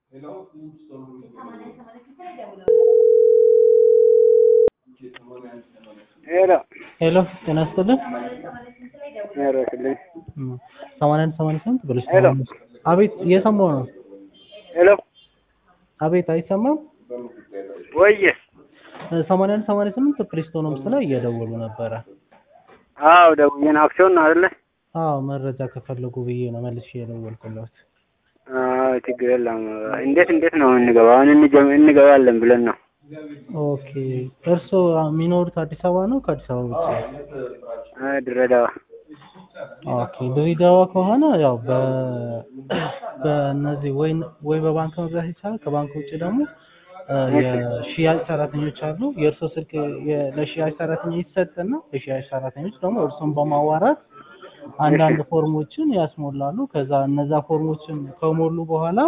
ሄሎ ሄሎ ጤና ይስጥልን። ሄሎ ስልኝ እም፣ ሰማንያ አንድ ሰማንያ ስምንት ብለሽ ሄሎ። አቤት፣ እየሰማሁ ነው። ሄሎ አቤት፣ አይሰማም? ወየ እ፣ ሰማንያ አንድ ሰማንያ ስምንት ፕሪስቶኖምስ ላይ እየደወሉ ነበረ። አዎ ደውዬ ነው አክሲዮን ነው አይደለ አዎ መረጃ ከፈለጉ ብዬ ነው መልሼ የደወልኩለት። አዎ ችግር የለም እንዴት እንዴት ነው እንገባ አሁን እንጀም- እንገባለን ብለን ነው ኦኬ፣ እርስዎ የሚኖሩት አዲስ አበባ ነው ከአዲስ አበባ ውጭ? አ ድሬዳዋ ኦኬ፣ ድሬዳዋ ከሆነ ያው በ በእነዚህ ወይ ወይ በባንክ መግዛት ይቻላል። ከባንክ ውጭ ደግሞ እ፣ የሽያጭ ሰራተኞች አሉ። የእርሶ ስልክ የ- ለሽያጭ ሰራተኛ ይሰጥና የሽያጭ ሰራተኞች ደግሞ እርሶን በማዋራት አንዳንድ ፎርሞችን ያስሞላሉ። ከዛ እነዛ ፎርሞችን ከሞሉ በኋላ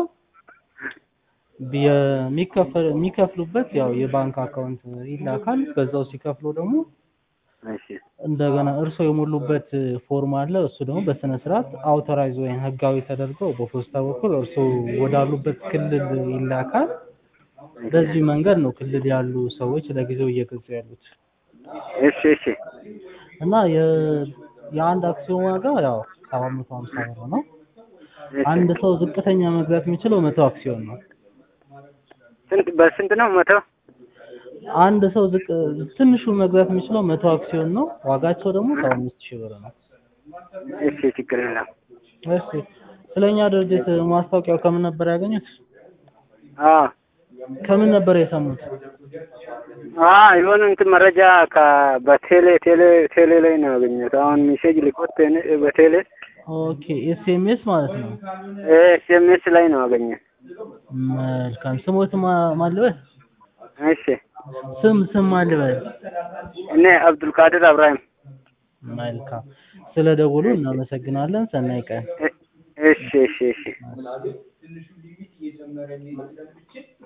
የሚከፈል የሚከፍሉበት ያው የባንክ አካውንት ይላካል። በዛው ሲከፍሉ ደግሞ እሺ እንደገና እርሶ የሞሉበት ፎርም አለ። እሱ ደግሞ በስነ ስርዓት አውቶራይዝ ወይም ህጋዊ ተደርገው በፖስታ በኩል እርሶ ወዳሉበት ክልል ይላካል። በዚህ መንገድ ነው ክልል ያሉ ሰዎች ለጊዜው እየገዙ ያሉት እሺ እሺ እና የ የአንድ አክሲዮን ዋጋ ያው ሰባት መቶ ሀምሳ ብር ነው። እሺ አንድ ሰው ዝቅተኛ መግዛት የሚችለው መቶ አክሲዮን ነው። ስንት በስንት ነው መቶ አንድ ሰው ዝቅ ትንሹ መግዛት የሚችለው መቶ አክሲዮን ነው። ዋጋቸው ደግሞ ሰባ አምስት ሺህ ብር ነው። እሺ ችግር የለም እሺ ስለኛ ድርጅት ማስታወቂያው ከምን ነበር ያገኙት? አዎ ከምን ነበር የሰሙት? አ የሆነ እንትን መረጃ ከ በቴሌ ቴሌ ቴሌ ላይ ነው ያገኘሁት አሁን ሜሴጅ ልኮት እኔ በቴሌ ኦኬ ኤስኤምኤስ ማለት ነው። ኤስኤምኤስ ላይ ነው ያገኘሁት መልካም ስሞት ማ- ማን ልበል? እሺ ስም ስም ማን ልበል? እኔ አብዱልቃድር አብራሂም መልካም ስለ ደውሉ እናመሰግናለን። ሰናይ ቀን። እ- እሺ እሺ እሺ